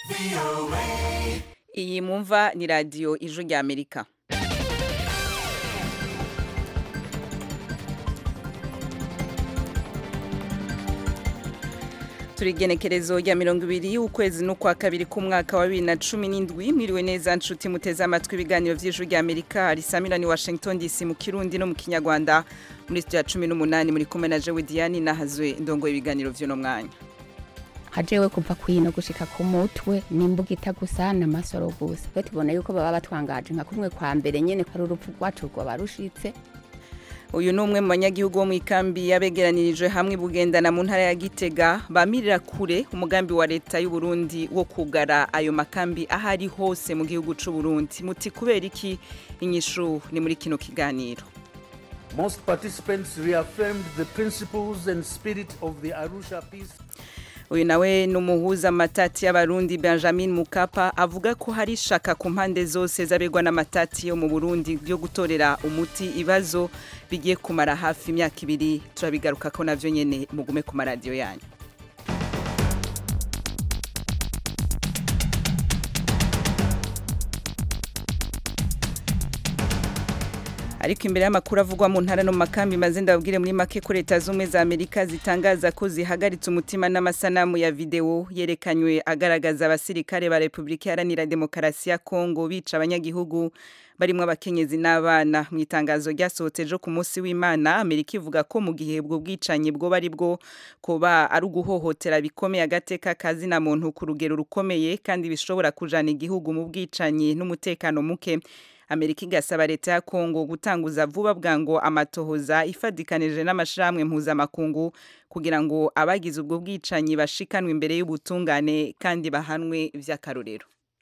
iyi mumva ni radiyo ijwi rya amerika turi igenekerezo rya mirongo ibiri y'ukwezi n'ukwa kabiri k'umwaka wa bibiri na cumi n'indwi mwiriwe neza nshuti muteze amatwi ibiganiro by'ijwi rya amerika risamira ni washington dc mu kirundi no mu kinyarwanda muri studio ya cumi n'umunani muri kumwe na jewe diane nahazwe ndongoye ibiganiro vy'uno mwanya hajewe kuva kwino gushika ku mutwe n'imbugita gusa n'amasoro gusa twe tubona yuko baba batwangaje nka kumwe kwa mbere nyene ko ari urupfu rwacu rwoba rushitse uyu ni umwe mu banyagihugu bo mu ikambi yabegeranirijwe hamwe bugendana mu ntara ya gitega bamirira kure umugambi wa leta y'u Burundi wo kugara ayo makambi aho ari hose mu gihugu c'u Burundi muti kubera iki inyishu ni muri kino kiganiro Most participants reaffirmed the principles and spirit of the Arusha peace. uyu nawe ni umuhuza amatati y'abarundi benjamin mukapa avuga ko hari ishaka ku mpande zose z'abegwa n'amatati yo mu burundi yo gutorera umuti ibibazo bigiye kumara hafi imyaka ibiri turabigaruka ko navyo nyene mugume ku maradiyo yanyu ariko imbere y'amakuru avugwa mu ntara no mu makambi maze ndababwire muri make ko leta z'ubumwe za amerika zitangaza ko zihagaritse umutima n'amasanamu ya videwo yerekanywe agaragaza abasirikare ba repubulika iharanira demokarasi ya kongo bica abanyagihugu barimo abakenyezi n'abana mu itangazo ryasohotse ejo ku munsi w'imana amerika ivuga ko mu gihe ubwo bwicanyi bwo bari bwo kuba ari uguhohotera bikomeye agateka kazina muntu ku rugero rukomeye kandi bishobora kujana igihugu mu bwicanyi n'umutekano muke amerika igasaba leta ya kongo gutanguza vuba bwango amatohoza ifadikanije n'amashirahamwe mpuzamakungu kugira ngo abagize ubwo bwicanyi bashikanwe imbere y'ubutungane kandi bahanwe vy'akarorero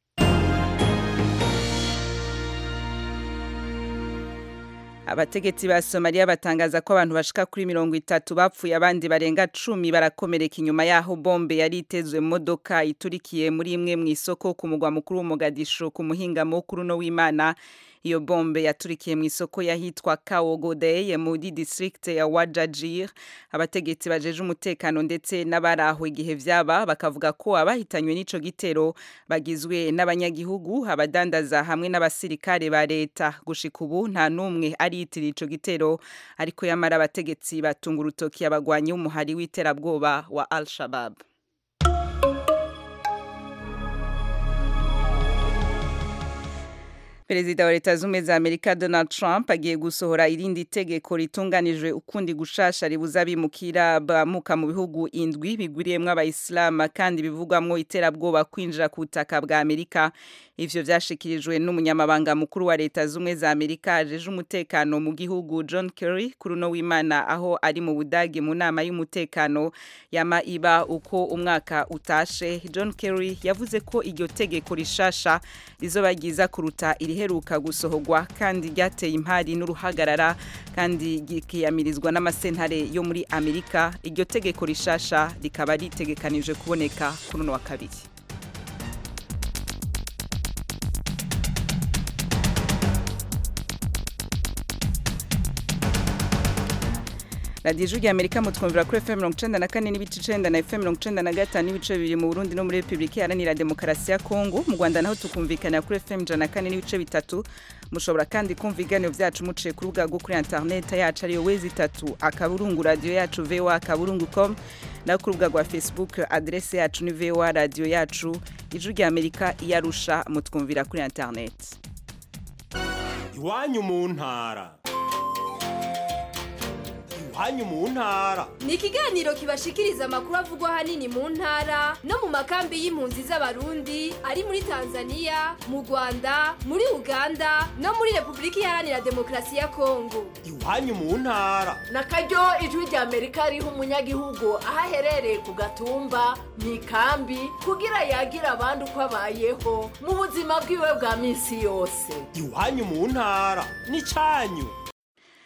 abategetsi ba somaliya batangaza ko abantu bashika kuri mirongo itatu bapfuye abandi barenga cumi barakomereka inyuma yaho bombe yari itezwe mu modoka iturikiye muri imwe mu isoko ku mugwa mukuru w'umugadisho ku muhingamo kuri uno w'imana iyo bombe yaturikiye mu isoko yahitwa Kawogodeye muri district ya Wajajir abategetsi bajeje umutekano ndetse n'abaraho igihe vyaba bakavuga ko abahitanywe n'ico gitero bagizwe n'abanyagihugu abadandaza hamwe n'abasirikare ba leta gushika ubu nta numwe ariyitirira ico gitero ariko yamara abategetsi batunga urutoki abagwanyi w'umuhari w'iterabwoba wa Al-Shabaab Perezida wa leta z'ubumwe za Amerika Donald Trump agiye gusohora irindi tegeko ritunganijwe ukundi gushasha ribuza abimukira bamuka mu bihugu indwi bigwiriyemwo abayisilamu kandi bivugwamwo iterabwoba kwinjira ku butaka bwa Amerika ivyo vyashikirijwe n'umunyamabanga mukuru wa leta z'ubumwe za Amerika ajeje umutekano mu gihugu John Kerry kuri uno w'Imana aho ari mu Budagi mu nama y'umutekano yama iba uko umwaka utashe John Kerry yavuze ko iryo tegeko rishasha rizoba ryiza kuruta iriheruka gusohorwa kandi ryateye impari n'uruhagarara kandi rikiyamirizwa n'amasentare yo muri Amerika iryo tegeko rishasha rikaba ritegekanije kuboneka kuri uno wa kabiri radiyo ijwi amerika mutwumvira kuri fm mirongo icenda na kane n'ibice icenda na fm mirongo icenda na gatanu n'ibice bibiri mu burundi no muri repubulika iharanira demokarasi ya kongo mu rwanda naho tukumvikanira kuri fm ijana na kane n'ibice bitatu mushobora kandi kumva ibiganiro vyacu muciye ku rubuga rwo kuri interineti yacu ariyo wezi itatu akaburungu radiyo yacu voa akaburungu com naho ku rubuga rwa facebook adrese yacu ni voa radiyo yacu ijwi rya amerika iyarusha mutwumvira kuri interineti iwanyu mu ntara iwanyu mu ntara ni ikiganiro kibashikiriza amakuru avugwa ahanini mu ntara no mu makambi y'impunzi z'abarundi ari muri tanzania mu rwanda muri uganda no muri repubulika iharanira demokarasi ya kongo iwanyu mu ntara na karyo ijwi rya amerika riha umunyagihugu aho aherereye ku gatumba mu ikambi kugira yagira abandi uko abayeho mu buzima bwiwe bwa minsi yose iwanyu mu ntara ni cyanyu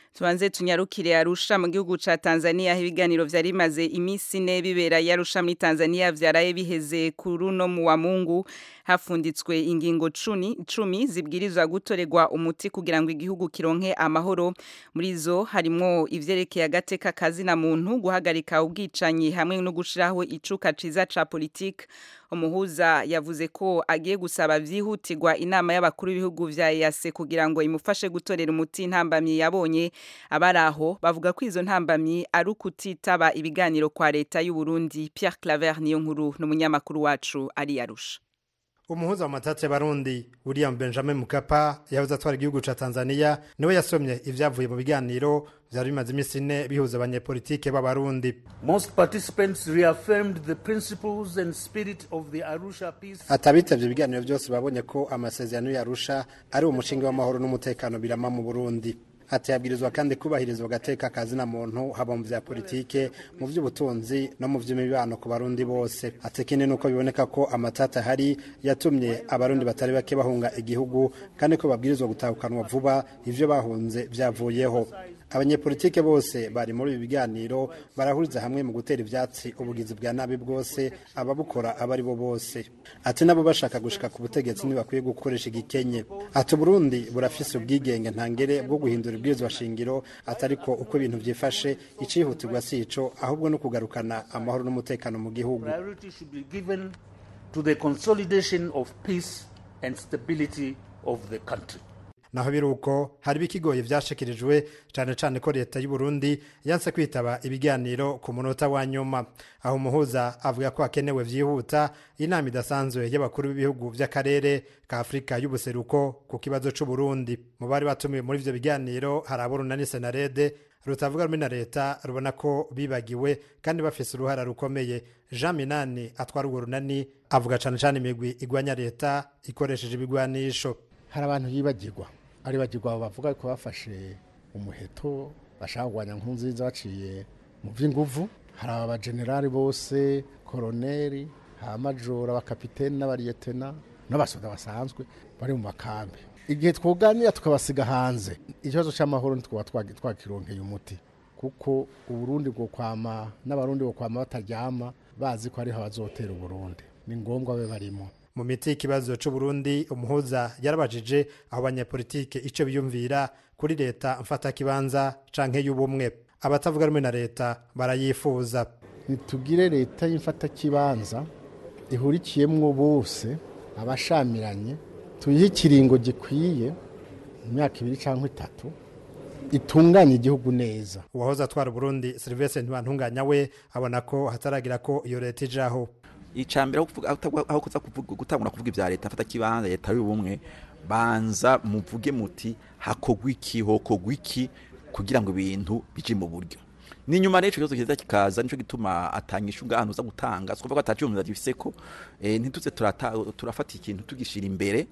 tubanze tunyarukire arusha mu gihugu ca Tanzania aho ibiganiro vyari bimaze imisi ine bibera yarusha muri Tanzania vyaraye biheze kuri uno mu wa Mungu hafunditswe ingingo cumi, cumi zibwirizwa gutorerwa umuti kugira ngo igihugu kironke amahoro muri zo harimwo ivyerekeye agateka kazina muntu guhagarika ubwicanyi hamwe no gushiraho icuka ciza ca politique umuhuza yavuze ko agiye gusaba vyihutirwa inama y'abakuru b'ibihugu vya EAC kugira ngo imufashe gutorera umuti intambamyi yabonye abaraho bavuga ko izo ntambamyi ari ukutitaba ibiganiro kwa leta y'u Burundi Pierre Claver niyo nkuru n'umunyamakuru wacu ari yarusha umuhuza wa matate barundi William Benjamin Mkapa yavuze atwara igihugu ca Tanzania niwe yasomye ivyavuye mu biganiro vyari bimaze imisi ine bihuza abanyepolitike b'abarundi Most participants reaffirmed the principles and spirit of the Arusha peace. atabitavye ibiganiro vyose babonye ko amasezerano yarusha ari umushinga w'amahoro n'umutekano birama mu Burundi ati yabwirizwa kandi kubahirizwa agateka kazina muntu haba mu vya politike mu vy'ubutunzi no mu vy'imibano ku barundi bose ati ikindi nuko biboneka ko amatata hari yatumye abarundi batari bake bahunga igihugu kandi ko babwirizwa gutahukanwa vuba ivyo bahunze vyavuyeho abanyepolitike bose bari muri ibi biganiro barahuriza hamwe mu gutera ivyatsi ubugizi bwa nabi bwose ababukora aba ari bo bose ati nabo bashaka gushika ku butegetsi ntibakwiye gukoresha igikenye ati uburundi burafise ubwigenge ntangere bwo guhindura ibwirizwa shingiro atari ko uko ibintu vyifashe icihutirwa si ico ahubwo no kugarukana amahoro n'umutekano mu gihugu Priority should be given to the consolidation of peace and stability of the country. naho biruko hari bikigoye vyashikirijwe cane cane ko leta y'u Burundi yanse kwitaba ibiganiro ku munota wa nyuma aho umuhuza avuga ko hakenewe vyihuta inama idasanzwe y'abakuru b'ibihugu vy'akarere ka Afrika y'ubuseruko ku kibazo c'u Burundi mu bari batumiwe muri ivyo biganiro hari aborunani senarede rutavuga rumwe na leta rubona ko bibagiwe kandi bafise uruhara rukomeye Jean Minani atwara urwo runani avuga cane cane imigwi igwanya leta ikoresheje ibigwanisho hari abantu yibagirwa ari bagirwa bavuga ko bafashe umuheto bashaka kurwanya nkunziza baciye mu by'inguvu hari abajenerali bose koroneri amajoro abakapiteni n'abariyetena n'abasoda basanzwe bari mu makambi igihe twuganira tukabasiga hanze ikibazo cy'amahoro ntitwaba twagi- twakironkeye umuti kuko uburundi bwo kwama n'abarundi bwo kwama bataryama bazi ko ariho abazotera uburundi ni ngombwa babe barimo mu miti y'ikibazo c'u Burundi umuhuza yarabajije aho abanyepolitike ico biyumvira kuri leta mfatakibanza canke y'ubumwe abatavuga rumwe na leta barayifuza nitugire leta y'imfatakibanza ihurikiyemwo bose abashamiranye tuyihe ikiringo gikwiye mu myaka ibiri cyangwa itatu itunganye igihugu neza uwahoze atwara Burundi Sylvestre Ntibantunganya we abona ko hataragira ko iyo leta ijaho icambere aho kuvuga- aho utagwa- aho kuza kuvuga- gutangura kuvuga ivya leta afata kibanza leta y'ubumwe banza muvuge muti hakogwa iki hokogwa iki kugira ngo ibintu bije mu buryo ninyuma rero ico kibazo kiza kikaza nico gituma atanyisha ubwantu uza gutanga sikuvuga ko ataciyumvira gifise ko eh, ntituze turata- turafata ikintu tugishira imbere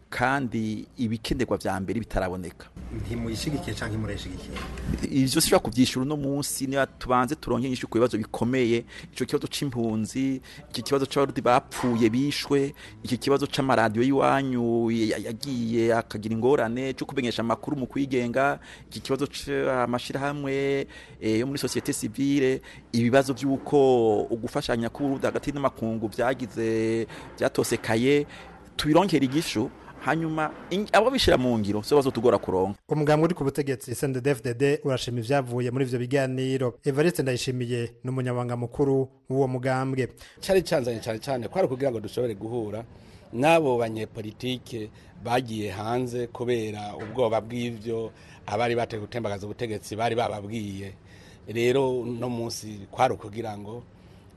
kandi ibikenerwa vya mbere bitaraboneka ntimuyishigikiye canke mureshigikiye ivyo sishobora kuvyishura uno munsi niba tubanze turonke inyishu ku bibazo bikomeye ico kibazo c'impunzi iki kibazo c'abarundi bapfuye bishwe iki kibazo c'amaradiyo y'iwanyu ya- yagiye akagira ingorane co kumenyesha amakuru mu kwigenga iki kibazo c'amashirahamwe eh, yo muri societe civile ibibazo vy'uko ugufashanya k'uburundi hagati n'amakungu vyagize vyatosekaye tubironkera igishu hanyuma ing- abo bishira mu ngiro so bazotugora kuronka umugambwe uri ku butegetsi CNDD-FDD urashima ivyavuye muri ivyo biganiro Evariste Ndayishimiye n'umunyabanga mukuru w'uwo mugambwe cyari cyanzanye cyane cyane kwari kugira ngo dushobore guhura n'abo banyepolitike bagiye hanze kubera ubwoba bw'ivyo abari bateye gutembagaza ubutegetsi bari bababwiye rero no munsi kwari ukugira ngo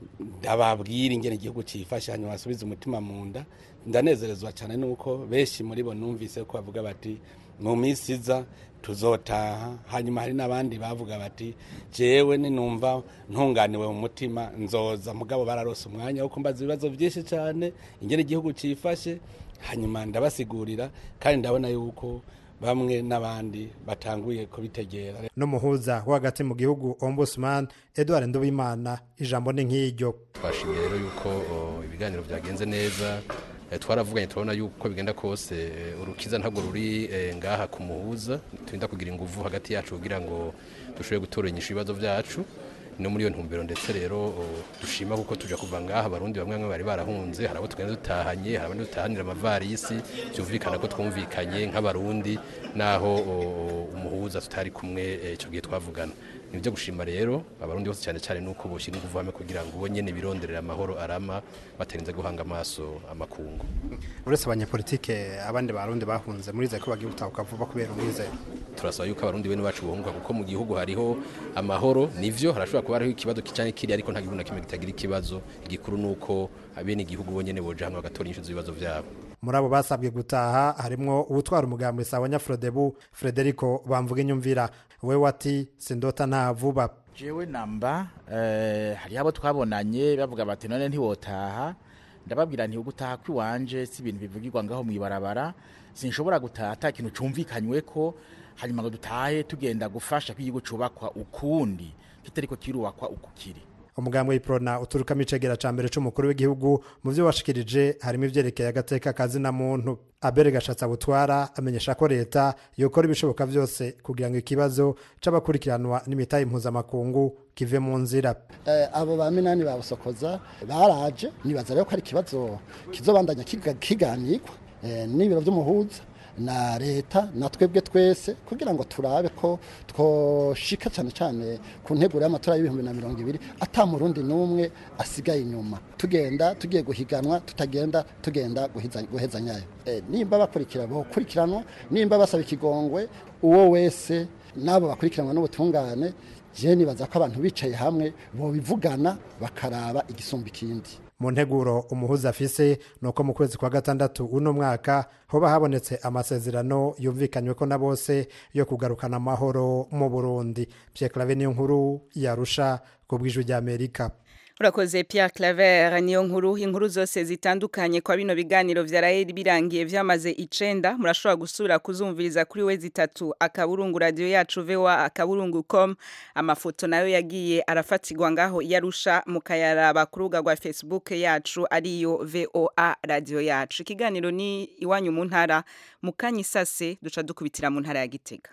ndababwira ingene igihugu cyifashe hanyuma basubize umutima mu nda ndanezerezwa cyane nuko benshi muri bo numvise ko bavuga bati mu minsi iza tuzotaha hanyuma hari n'abandi bavuga bati jewe ninumva ntunganiwe mu mutima nzoza mugabo bararose umwanya wo kumbaza ibibazo byinshi cyane ingene igihugu cyifashe hanyuma ndabasigurira kandi ndabona yuko bamwe n'abandi batanguye kubitegera n'umuhuza wo hagati mu gihugu Ombudsman Edouard Nduwimana ijambo ni nk'iryo twashimye rero yuko o, ibiganiro byagenze neza Eh, twaravuganye turabona yuko bigenda kose eh, urukiza ntabwo ruri eh, ngaha ku muhuza turinda kugira inguvu hagati yacu kugira ngo dushobore gutoranyisha ibibazo byacu no muri iyo ntumbero ndetse rero o, dushima kuko tuja kuva ngaha abarundi bamwe bamwe bari barahunze hari abo tugenda dutahanye hari abandi dutahanira amavarisi byumvikana ko twumvikanye nk'abarundi naho o, umuhuza tutari kumwe eh, ico gihe twavugana ni byo gushima rero abarundi bose cyane cyane nuko boshyira inguvu hamwe kugira ngo bo nyene bironderera amahoro arama batarinze guhanga amaso amakungu uretse abanyepolitike abandi barundi bahunze murize ko bagiye gutahuka vuba kubera umwizero turasaba yuko abarundi bene bacu bohunga kuko mu gihugu hariho amahoro nivyo harashobora kuba hariho ikibazo kicanye kiri ariko nta gihugu na kimwe kitagira ikibazo igikuru nuko abene igihugu bonyene boja hamwe bagatora inyishu z'ibibazo vyabo muri abo basabwe gutaha harimwo uwutwara umugambi sawa nyafrodebu frederico bamvuga inyumvira we wati sindota nta vuba jewe namba eh, hariho abo twabonanye bavuga bati none ntiwotaha ndababwira nti ugutaha kwiwanje si ibintu bivugirwa ngaho mw'ibarabara sinshobora gutaha ata kintu cumvikanywe ko hanyuma ngo dutahe tugenda gufasha ko igihugu cubakwa ukundi kitariko kirubakwa uku kiri umugambi w'iprona uturukamo icegera ca mbere c'umukuru w'igihugu mu vyo washikirije harimo ivyerekeye agateka kazina muntu abere gashatsi butwara amenyesha ko leta yokora ibishoboka vyose kugira ngo ikibazo c'abakurikiranwa n'imitahe mpuzamakungu kive mu nzira Eh, abo ba minani babusokoza baraje nibaza rero ko ari ikibazo kizobandanya kiga- kiganirwa eh, n'ibiro vy'umuhuza na leta na twebwe twese kugira ngo turabe ko twoshika cyane cyane ku nteguro y'amatora y'ibihumbi na mirongo ibiri ata murundi n'umwe asigaye inyuma tugenda tugiye guhiganwa tutagenda tugenda guhiza- guhezanyayo Eh, nimba bakurikira bokurikiranwa nimba basaba ikigongwe uwo wese n'abo bakurikiranwa n'ubutungane je nibaza ko abantu bicaye hamwe bobivugana bakaraba igisumba ikindi mu nteguro umuhuza afise nuko mu kwezi kwa gatandatu uno mwaka hoba habonetse amasezerano yumvikanywe ko na bose yo kugarukana amahoro mu burundi pierre clave niyo nkuru yarusha ku bw'ijwi ry'amerika urakoze Pierre Claver niyo nkuru inkuru zose zitandukanye kwa bino biganiro vyaraye birangiye vyamaze icenda murashobora gusubira kuzumviriza kuri we zitatu akaburungu radio yacu VOA akaburungu com amafoto nayo yagiye arafatirwa ngaho yarusha mukayaraba ku rubuga rwa Facebook yacu ariyo VOA radio yacu ikiganiro ni iwanyu mu ntara mukanyisase duca dukubitira mu ntara ya Gitega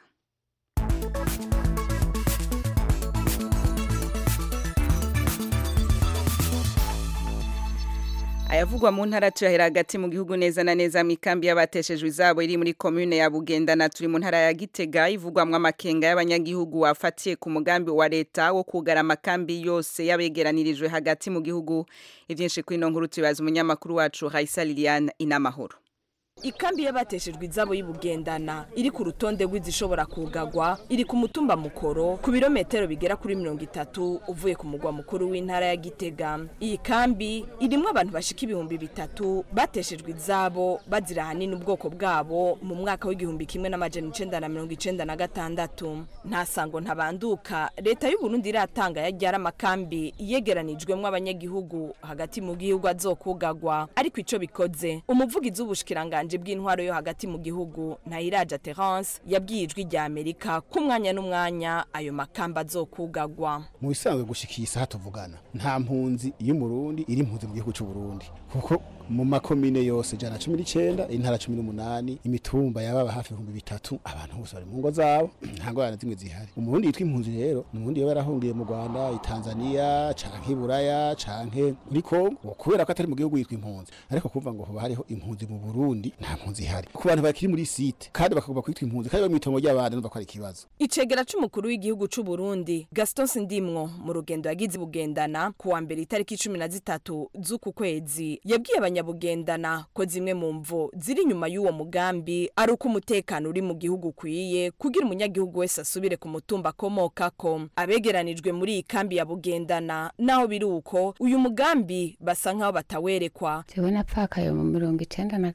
ayavugwa mu ntara tuyahera hagati mu gihugu neza na neza mu ikambi y'abateshejwe izabo iri muri komune ya bugendana turi mu ntara ya gitega ivugwamwo amakenga y'abanyagihugu wafatiye ku mugambi wa leta wo kugara amakambi yose yabegeranirijwe hagati mu gihugu ivyinshi kuri ino nkuru tubibaza umunyamakuru wacu Raisa Liliane inamahoro ikambi y'abateshejwe izabo y'ubugendana iri ku rutonde rw'izishobora kugagwa iri ku mutumba mukoro ku birometero bigera kuri mirongo itatu uvuye ku mugwa mukuru w'intara ya gitega iyi kambi irimwo abantu bashika ibihumbi bitatu bateshejwe izabo bazira ahanini ubwoko bwabo mu mwaka w'igihumbi kimwe n'amajana icenda na mirongo icenda na gatandatu nta sango ntabanduka leta y'uburundi iratanga yaryara amakambi yegeranijwemwo abanyagihugu hagati mu gihugu azokugagwa ariko ico bikoze umuvugizi w'ubushikiranganje bw'intwaro yo hagati mu gihugu ntayiraja terence yabwiye ijwi rya amerika ko umwanya n'umwanya ayo makamba azokugagwa mu bisanzwe gushika iyi saha tuvugana nta mpunzi y'umurundi iri impunzi mu gihugu c'uburundi kuko mu makomine yose jana cumi n'icenda intara cumi n'umunani imitumba yababa hafi ibihumbi bitatu abantu bose bari mu ngo zabo nta ngorane zimwe zihari umurundi yitwa impunzi rero ni umurundi yaba yarahungiye mu rwanda itanzaniya canke iburaya canke muri kongo kubera ko atari mu gihugu yitwa impunzi ariko kuvuga ngo hoba hariho impunzi mu burundi nta mpunzi ihari ku bantu bakiri muri site kandi bakagomba kwitwa impunzi kandi bari mw'itongo ry'abandi numva ko ari ikibazo icegera c'umukuru w'igihugu c'u Burundi Gaston Sindimwo mu rugendo yagize bugendana ku wa mbere itariki cumi na zitatu z'uku kwezi yabwiye abanyabugendana ko zimwe mu mvo ziri inyuma y'uwo mugambi ari uko umutekano uri mu gihugu ukwiye kugira umunyagihugu wese asubire ku mutumba akomokako abegeranijwe muri iyi kambi ya bugendana naho biri uko uyu mugambi basa nk'aho batawerekwa jewe napfakaye mu mirongo icenda na gatatu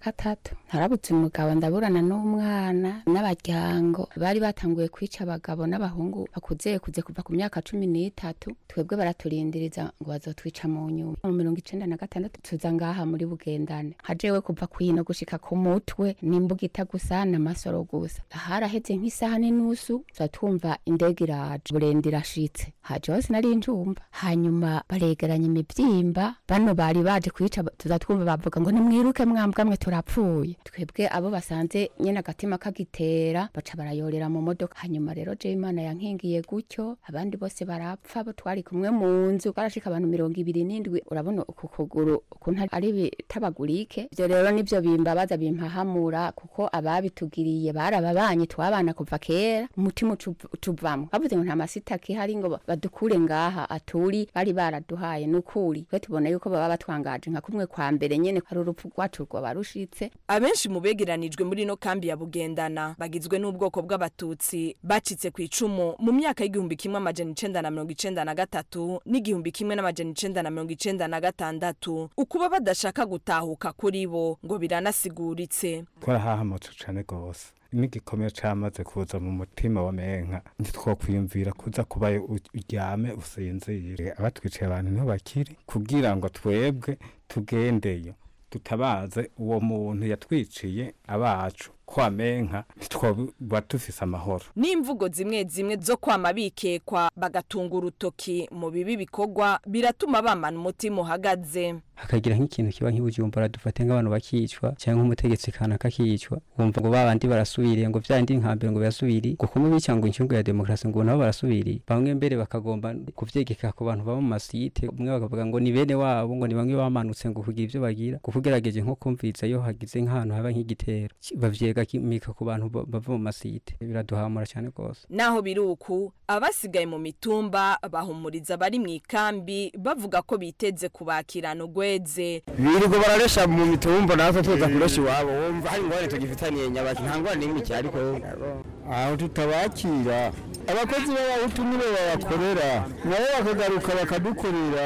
gatandatu ntarabutse umugabo ndaburana n'umwana n'abaryango bari batanguye kwica abagabo n'abahungu bakuzeye kuze kuva ku myaka cumi n'itatu twebwe baraturindiriza ngo bazotwica mu nyuma mu mirongo icenda na gatandatu tuza ngaha muri bugendane hajewe kuva kwino gushika ku mutwe n'imbugita gusa n'amasoro gusa haraheze nk'isaha n'inusu tuza twumva indege iraje burende irashitse haje hose nari njumva hanyuma baregeranya imivyimba bano bari baje kwica tuza twumva bavuga ngo nimwiruke mwambwa mwe turapfuye twebwe abo basanze nyene agatima kagitera baca barayorera mu modoka hanyuma rero je imana yankingiye gutyo abandi bose barapfa bo twari kumwe mu nzu barashika abantu mirongo ibiri n'indwi urabona uku kuguru ukuntu ari bitabagurike ivyo rero nivyo bimbabaza bimpahamura kuko ababitugiriye barababanye twabana kuva kera umutima utuvamwo bavuze ngo nta masita kihari ngo badukure ngaha aturi bari baraduhaye nukuri twe tubona yuko baba batwangaje nka kumwe kwa mbere nyene hari urupfu rwacu rwaba rushitse abenshi mu begeranijwe muri no kambi ya bugendana bagizwe n'ubwoko bw'abatutsi bacitse ku icumu mu myaka y'igihumbi kimwe amajana icenda na mirongo icenda na gatatu n'igihumbi kimwe n'amajana icenda na mirongo icenda na gatandatu ukuba badashaka gutahuka kuri bo ngo biranasiguritse twarahahamutse cane gose n'igikomere camaze kuza mu mutima wa menka ntitwokwiyumvira kuza kubayo uryame usinzire abatwiciye abantu niho bakiri kugira ngo twebwe tugendeyo tutabaze uwo muntu yatwiciye abacu kwa menka ntitwoba dufise amahoro n'imvugo zimwe zimwe zo kwama bikekwa bagatunga urutoki mu bibi bikorwa biratuma bamana umutima uhagaze hakagira nk'ikintu kiba nk'ibujumbura dufate nk'abantu bakicwa cyangwa nk'umutegetsi kanaka akicwa wumva ngo babandi barasubiriye ngo vyandi nkambere ngo birasubiri ngo kumwe bica ngo incungu ya demokarasi ngo nabo barasubiriye bamwe mbere bakagomba kuvyegeka ku bantu baba mu masite umwe bakavuga ngo ni bene wabo ngo ni bamwe bamanutse ngo kugira ivyo bagira kuko ugerageje nko kumviriza iyo hagize nk'ahantu haba nk'igitero bavyega mika ku bantu bava mu masite biraduhamura cyane rwose naho biri uku abasigaye mu mitumba bahumuriza bari mu ikambi bavuga ko biteze kubakirana ugweze birirwa bararesha mu mitumba natwe tuza kuresha iwabo wumva hari ingorane tugifitaniye nyabaki nta ngorane n'imwe iki ariko aho tutabakira abakozi b'abahutu nibo babakorera nabo bakagaruka bakadukorera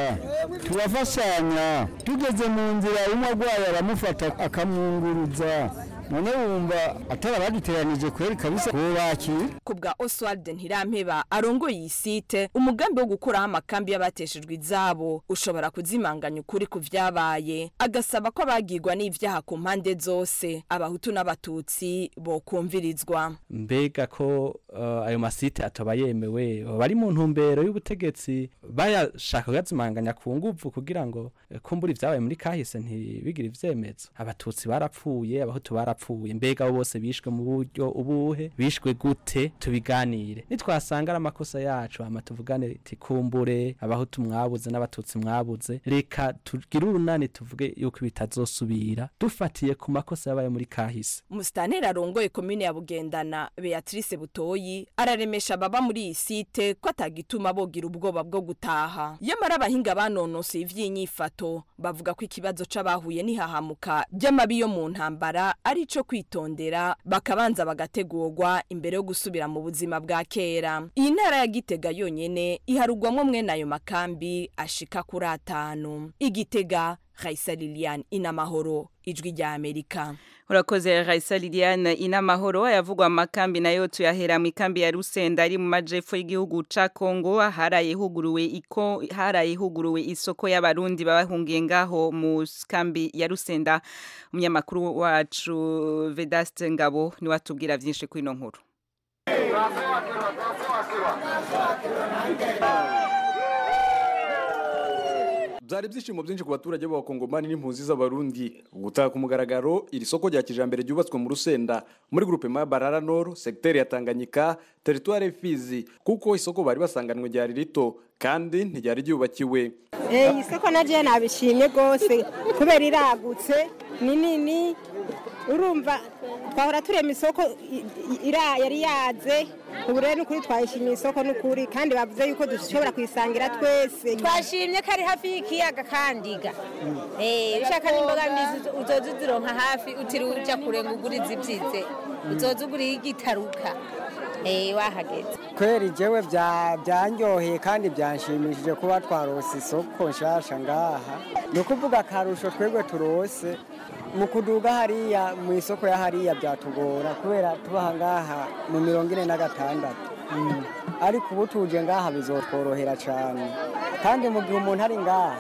turafashanya tugeze mu nzira umwe arwaye aramufata akamwunguruza none wumva atari abaduteranije kweri kabisa kubakira ku bwa oswald ntirampeba arongoye iyi site umugambi wo gukuraho amakambi y'abateshejwe izabo ushobora kuzimanganya ukuri ku vyabaye agasaba ko abagirwa n'ivyaha ku mpande zose abahutu n'abatutsi bokumvirizwa mbega ko uh, ayo masite ataba yemewe bari mu ntumbero y'ubutegetsi bayashaka kuyazimanganya ku nguvu kugira ngo uh, kumbura ivyabaye muri kahise ntibigire ivyemezo abatutsi barapfuye abahutu barapfuye barapfuye mbega bose bishwe mu buryo ubuhe bishwe gute tubiganire nitwasanga ari amakosa yacu hama tuvugane tikumbure abahutu mwabuze n'abatutsi mwabuze reka tugire urunani tuvuge yuko bitazosubira dufatiye ku makosa yabaye muri kahise umusitaneri arongoye komine ya bugendana beatrice butoyi araremesha baba muri iyi site ko atagituma bogira ubwoba bwo gutaha yamara abahinga banonosoye ivy'inyifato bavuga ko ikibazo c'abahuye n'ihahamuka ry'amabi yo mu ntambara ari ico kwitondera bakabanza bagategurwa imbere yo gusubira mu buzima bwa kera iyi ntara ya gitega yonyene iharugwamwo mwene ayo makambi ashika kuri atanu igitega Raisa Lilian inamahoro ijwi rya Amerika urakoze Raisa Liliane inamahoro ayavugwa makambi nayo tuyahera mu ikambi ya Rusenda ari mu majepfo y'igihugu ca Kongo haraye huguruwe iko haraye huguruwe isoko y'abarundi babahungiye ngaho mu kambi ya Rusenda umunyamakuru wacu Vedaste Ngabo ni watubwira vyinshi kuri ino nkuru byari ibyishimo byinshi ku baturage b'abakongomani n'impunzi z'abarundi gutaha ku mugaragaro iri soko rya kijambere ryubatswe mu rusenda muri grupe ma barara nord secteur ya tanganyika territoire fizi kuko isoko bari basanganwe ryari rito kandi ntiryari ryubakiwe iyi soko naje nabishimye rwose kubera iragutse ni nini urumva twahora turema isoko yari yaze ubu rero n'ukuri twayishimiye isoko n'ukuri kandi bavuze yuko dushobora kuyisangira twese twashimye ko ari hafi y'ikiyaga kandiga Eh, ushaka n'imboga mbizi uzoza uzironka hafi utiriwe uja kure ngo ugure izibyize uzoza uguriye igitaruka Eh, wahageze kweri jewe bya- byanyoheye kandi byanshimishije kuba twarose isoko nshasha ngaha ni ukuvuga akarusho twebwe turose mu kuduga hariya mu isoko ya hariya byatugora kubera tubaha ngaha mu mirongo ine na gatandatu ariko ubu tuje ngaha bizotworohera cyane kandi mu gihe umuntu ari ngaha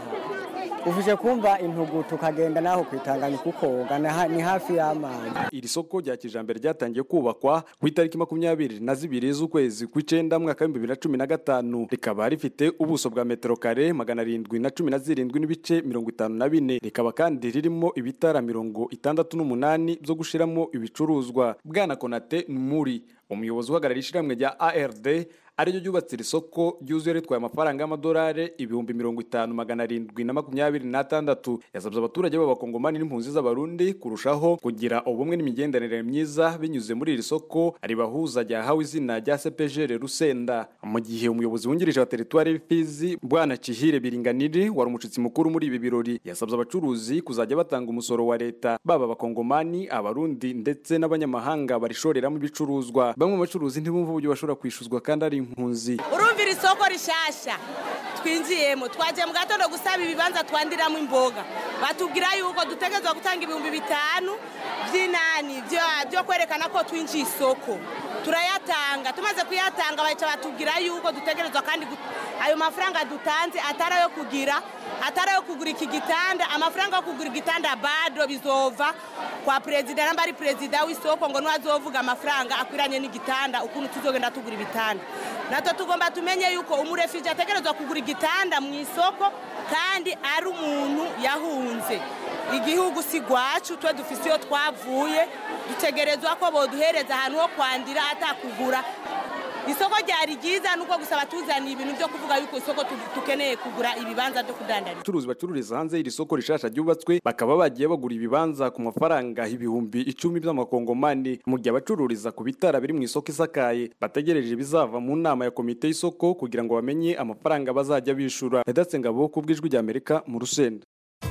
ufije kumva intugu tukagenda naho kwitanganya kukoga ni ha- ni hafi y'amazi iri soko rya kijambere ryatangiye kubakwa ku itariki makumyabiri na zibiri z'ukwezi kw'icenda mwaka w'ibihumbi bibiri na cumi na gatanu rikaba rifite ubuso bwa metero kare magana arindwi na cumi na zirindwi n'ibice mirongo itanu na bine rikaba kandi ririmo ibitara mirongo itandatu n'umunani byo gushiramo ibicuruzwa bwana konate muri umuyobozi uhagarariye ishyirahamwe rya ard ariryo ryubatse iri soko ryuzuye ritwaye amafaranga y'amadolari ibihumbi mirongo itanu magana arindwi na makumyabiri n'atandatu yasabye abaturage b'abakongomani n'impunzi z'abarundi kurushaho kugira ubumwe n'imigenderanire myiza binyuze muri iri soko ribahuza ryahawe izina rya cpgr rusenda mu gihe umuyobozi wungirije wa teritwari y'ifizi bwana kihire biringaniri wari umushitsi mukuru muri ibi birori yasabye abacuruzi kuzajya batanga umusoro wa leta baba abakongomani abarundi ndetse n'abanyamahanga barishoreramo ibicuruzwa bamwe mu bacuruzi ntibumva uburyo bashobora kwishuzwa kandi ari impunzi urumvira isoko rishasha twinjiyemo twagiye mu gatondo gusaba ibibanza twandiramo imboga batubwira yuko dutegerezwa gutanga ibihumbi bitanu by'inani byo- byo kwerekana ko twinjiye isoko turayatanga tumaze kuyatanga bahita batubwira yuko dutegerezwa kandi gu- ayo mafaranga dutanze atari ayo kugira atari ayo kugura iki gitanda amafaranga yo kugura igitanda bado bizova kwa perezida namba ari perezida w'isoko ngo ntiwazovuga amafaranga akwiranye n'igitanda ukuntu tuzogenda tugura ibitanda natwe tugomba tumenye yuko umurefije ategerezwa kugura igitanda mu isoko kandi ari umuntu yahunze igihugu si gwacu twe dufise iyo twavuye dutegerezwa ko boduhereza ahantu ho kwandira atakugura isoko ryari ryiza nuko gusa batuzaniye ibintu byo kuvuga yuko isoko tu- dukeneye kugura ibibanza byo kudandariza abacuruzi bacururiza hanze y'iri soko rishasha ryubatswe bakaba bagiye bagura ibibanza ku mafaranga ibihumbi icumi by'amakongomani mu gihe abacururiza ku bitara biri mu isoko isakaye bategereje ibizava mu nama ya komite y'isoko kugira ngo bamenye amafaranga bazajya bishura redatse ngabo ku bw'ijwi ry'amerika mu rusenda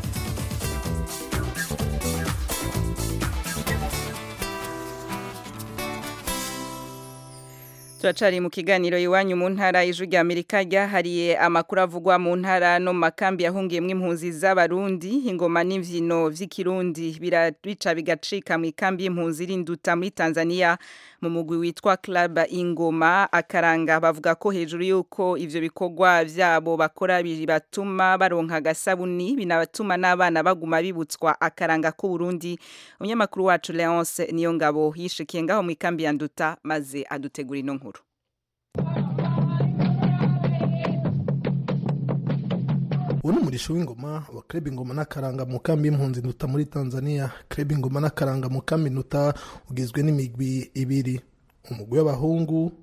turacari mu kiganiro iwanyu mu ntara ijwi rya amerika ryahariye amakuru avugwa mu ntara no mu makambi yahungiyemo impunzi z'abarundi ingoma n'imvyino vy'ikirundi birabica bigacika mu ikambi y'impunzi irinduta muri tanzania mu mugwi witwa club ingoma akaranga bavuga ko hejuru y'uko ivyo bikorwa vyabo bakora bibatuma baronka agasabuni binabatuma n'abana baguma bibutswa akaranga k'uburundi umunyamakuru wacu leonce niyo ngabo yishikiye ngaho mu ikambi ya nduta maze adutegura ino nkuru ubu ni umurisho w'ingoma wa kreb ingoma n'akaranga mu kambi y'impunzi nduta muri tanzania kreb ingoma n'akaranga mu kambi nduta ugizwe n'imigwi ibiri umugwi w'abahungu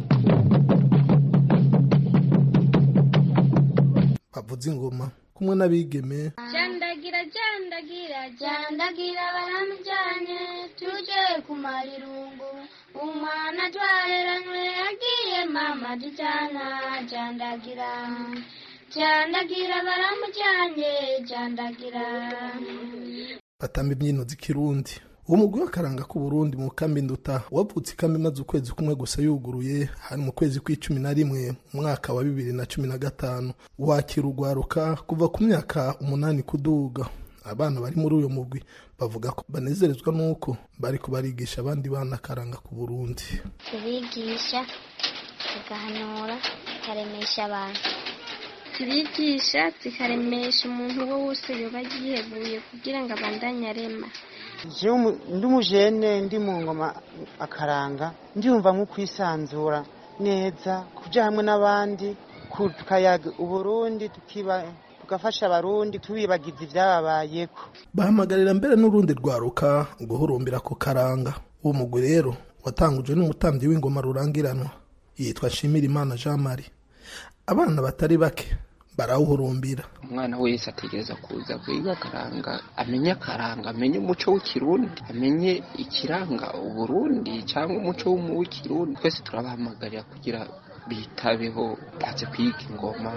bavuza ingoma kumwe n'abigeme jandagira jandagira jandagira baramujyanye tuje kumara irungu umwana twaheranywe agiye mama dujyana jandagira jandagira baramujyanye jandagira batamba imbyino z'ikirundi uwo mugwi w'akaranga k'uburundi mu kambi nduta wavutse ikambi imaze ukwezi kumwe gusa yuguruye hari mu kwezi kw'icumi na rimwe mu mwaka wa bibiri na cumi na gatanu wakira urwaruka kuva ku myaka umunani kuduga abana bari muri uyu mugwi bavuga ko banezerezwa n'uko bari kubarigisha abandi bana akaranga k'uburundi tubigisha tugahanura tukaremesha abantu tubigisha zikaremesha umuntu uwo wese yoba yiheguye kugira ngo abandanye arema jewe umu- ndi umujene ndi mu ngoma akaranga ndiyumva nko kwisanzura neza kuja hamwe n'abandi ku- tukayaga uburundi tukiba tugafasha abarundi tubibagiza ibyababayeko bahamagarira mbere n'urundi rwaruka guhurumbira ku karanga uwo mugwi rero watangujwe n'umutambyi w'ingoma rurangiranwa yitwa nshimirimana jean marie abana batari bake barawuhurumbira umwana wese ategereza kuza kwiga akaranga amenye akaranga amenye umuco w'ikirundi amenye ikiranga uburundi cyangwa umuco w'ikirundi twese turabahamagarira kugira bitabeho baze kwiga ingoma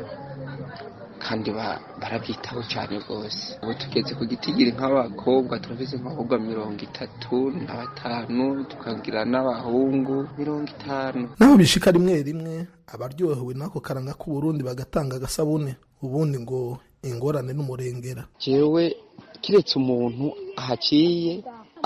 kandi barabyitaho cyane rwose ubu tugeze ku gitigiri nk'abakobwa turabizi nk'abakobwa mirongo itatu na batanu tukagira n'abahungu mirongo itanu naho bishika rimwe rimwe abaryohewe n'ako karanga k'uburundi bagatanga agasabune ubundi ngo ingorane n'umurengera jewe kiretse umuntu ahaciye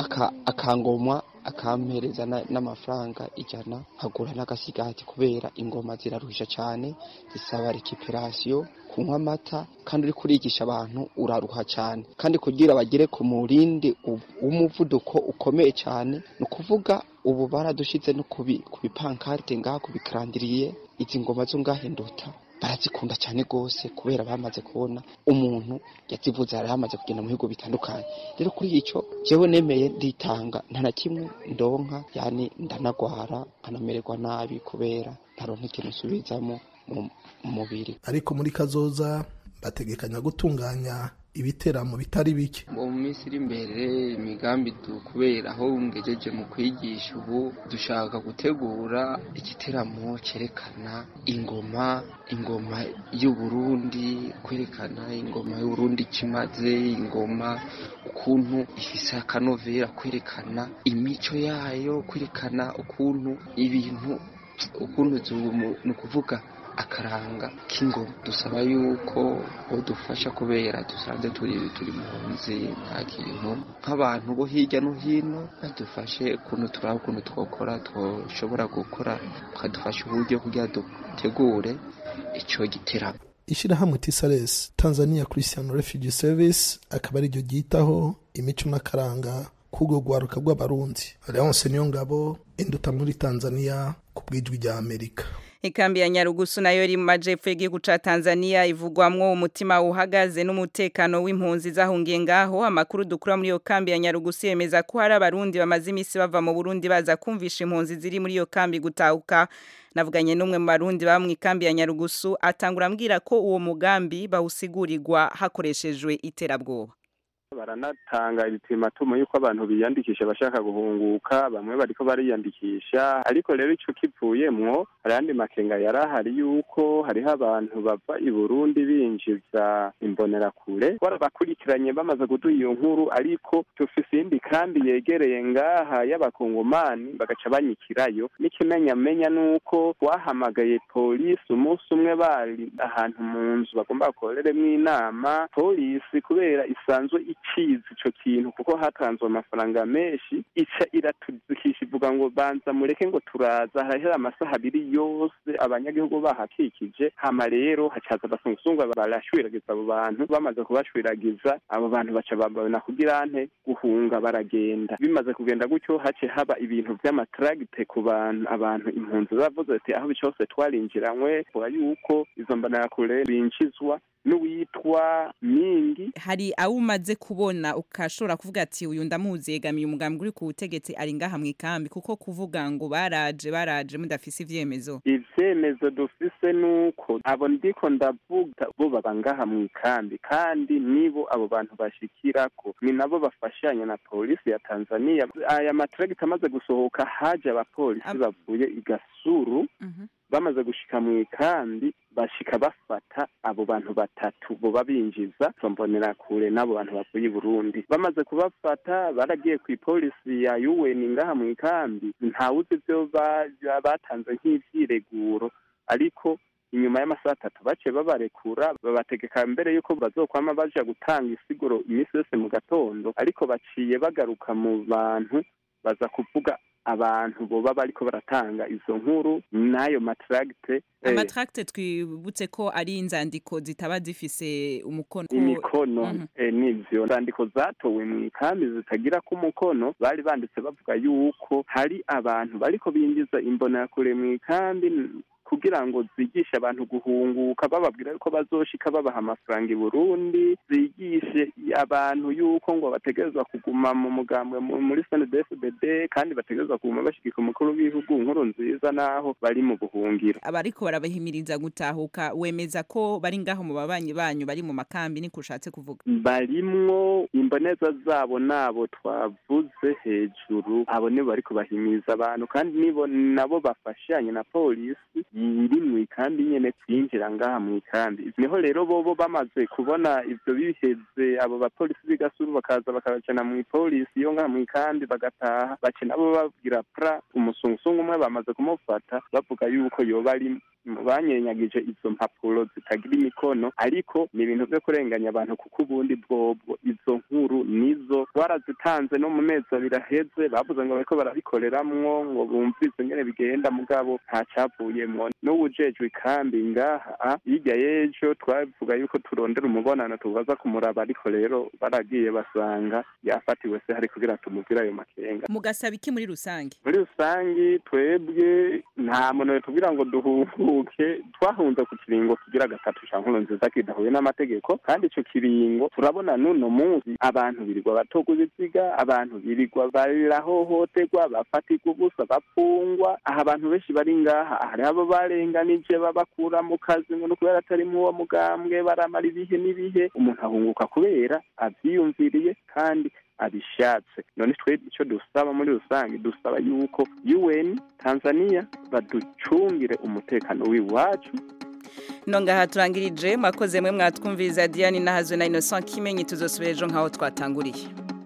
akangomwa akampereza n'amafaranga ijana nkagura n'agasigati kubera ingoma ziraruhisha cyane zisaba rekiperasiyo kunywa amata kandi uri kurigisha abantu uraruha cyane kandi kugira bagere ku murindi w'umuvuduko ukomeye cyane ni ukuvuga ubu baradushize no ku bipankarte ngaha ku bikarandiriye izi ngoma zo ngaha induta barazikunda cyane rwose kubera bamaze kubona umuntu yazivuze yari yamaze kugenda mu bihugu bitandukanye rero kuri icyo jewe nemeye nditanga nta na kimwe ndonka yani ndanagwara nkanamererwa nabi kubera ntaronka ikintu nsubizamo mu mubiri ariko muri kazoza bategekanya gutunganya ibiteramo bitari bike mu minsi iri imbere imigambi kubera aho ngejeje mu kwigisha ubu dushaka gutegura igiteramo cyerekana ingoma ingoma y'uburundi kwerekana ingoma y'uburundi kimaze ingoma ukuntu ifise akanovera kwerekana imico yayo kwerekana ukuntu ibintu ukuntu ni ukuvuga akaranga k'ingoma dusaba yuko udufasha kubera dusanze turi turi mu nzi nta kintu nk'abantu bo hirya no hino badufashe ukuntu turaba ukuntu twakora twashobora gukora bakadufasha uburyo kugira dutegure icyo giteramo ishyirahamwe tisares tanzania christian refugee service akaba ariryo ryitaho imico n'akaranga k'urwo rwaruka rw'abarundi leonce niyo ngabo induta muri tanzania ku bwijwi rya amerika ikambi ya nyarugusu nayo iri mu majepfo y'igihugu ca Tanzania ivugwamwo umutima uhagaze n'umutekano w'impunzi zahungiye ngaho amakuru dukura muri iyo kambi ya nyarugusu yemeza ko hari abarundi bamaze imisi bava mu Burundi baza kumvisha impunzi ziri muri iyo kambi gutahuka navuganye n'umwe mu barundi baba mu ikambi ya nyarugusu atangura ambwira ko uwo mugambi bawusigurirwa hakoreshejwe iterabwoba baranatanga ibipimatumo yuko abantu biyandikisha bashaka guhunguka bamwe bariko bariyandikisha ariko rero ico kivuyemwo hari andi makenga yari ahari yuko hariho abantu bava i burundi binjiza imbonerakure barabakurikiranye bamaze kuduha iyo nkuru ariko tufise iyindi kandi yegereye ngaha y'abakongomani bagaca banyikirayo n'ikimenyamenya nuko twahamagaye polisi umunsi umwe bari ahantu mu nzu bagomba bakoreremwo inama polisi kubera isanzwe ikizi ico kintu kuko hatanzwe amafaranga menshi ica iratuzikisha ivuga ngo banza mureke ngo turaza harahera amasaha abiri yose abanyagihugu bahakikije hama rero hacaza abasungusungwa barashwiragiza abo bantu bamaze kubashwiragiza abo bantu baca babona kugira nte guhunga baragenda bimaze kugenda gutyo hace haba ibintu vy'amatragite ku bantu abantu impunzi zavuze ati aho cyose twarinjiranywe vuga yuko izo mbonerakure binjizwa n'uwitwa mingi hari abo umaze kubona ukashobora kuvuga ati uyu ndamuzi yegamiye umugambi uri ku butegetsi ari ngaha mu ikambi kuko kuvuga ngo baraje baraje mudafise ivyemezo ivyemezo dufise nuko abo ndiko ndavuga bo baba ngaha mu ikambi kandi nibo abo bantu bashikirako ni nabo bafashanya na polisi ya tanzania aya matragita amaze gusohoka haje abapolisi bavuye i gasuru bamaze gushika mu ikambi bashika bafata abo bantu batatu boba binjiza tombonera kure n'abo bantu bavuye i burundi bamaze kubafata baragiye ku ipolisi ya un ngaha mu ikambi ntawuzi ivyo batanze nk'ivyireguro ariko inyuma y'amasaha atatu baciye babarekura babategeka mbere yuko bazokwama baja gutanga isiguro iminsi yose mu gatondo ariko baciye bagaruka mu bantu baza kuvuga abantu boba bariko baratanga izo nkuru n'ayo matragite amatracte twibutse ko ari inzandiko zitaba zifise umukono imikono nivyo inzandiko zatowe mu ikambi zitagira ko umukono bari banditse bavuga yuko hari abantu bariko binjiza imbonerakure mu ikambi kugira ngo zigishe abantu guhunguka bababwira yuko bazoshika babaha amafaranga i burundi zigishe abantu yuko ngo bategerezwa kuguma mu mugambwe mu- muri snedfbd kandi bategerezwa kuguma bashigika umukuru w'igihugu nkuru nziza n'aho bari mu buhungiro abariko barabahimiriza gutahuka wemeza ko bari ngaho mu babanyi banyu bari mu makambi niko ushatse kuvuga barimwo imboneza zabo nabo twavuze hejuru abo nibo bariko bahimiriza abantu kandi nibo nabo bafashanye na polisi iri mu ikambi nyene kwinjira ngaha mu ikambi niho rero bobo bamaze kubona ivyo biheze abo bapolisi b'igasuru bakaza bakabacana mu ipolisi yo ngaha mu ikambi bagataha bace nabo babwira pra umusungusungu umwe bamaze kumufata bavuga yuko yoba ari mu banyenyagije izo mpapuro zitagira imikono ariko ni ibintu vyo kurenganya abantu kuko ubundi bwobwo izo nkuru nizo twarazitanze no mu mezi abiri aheze bavuze ngo bariko barabikoreramwo ngo bumvise ingene bigenda mugabo nta cavuyemwo n'uwujejwe ikambi ngaha hirya y'ejo twavuga yuko turondera umubonano tubaza kumuraba ariko rero baragiye basanga yafatiwe se hari kugira tumubwire ayo makenga mugasaba iki muri rusange muri rusangi twebwe nta muntu tubwira ngo duhunguke twahunze ku kiringo kigira gatatu ca nkuru nziza kidahuye n'amategeko kandi ico kiringo turabona n'uno munsi abantu birirwa batogwa ibiziga abantu birirwa barahohoterwa bafatirwa ubusa bapfungwa aha abantu benshi bari ngaha hari abo barenganije babakura mu kazi ngo ni kubera atari mu uwo mugambwe baramara ibihe n'ibihe umuntu ahunguka kubera avyiyumviriye kandi abishatse none twe icyo dusaba muri rusange dusaba yuko UN Tanzania baducungire umutekano w'iwacu nongaha turangirije mwakoze mwe mwatwumviriza Diane nahazwe na Innocent Kimenyi tuzosubira ejo nkaho twatanguriye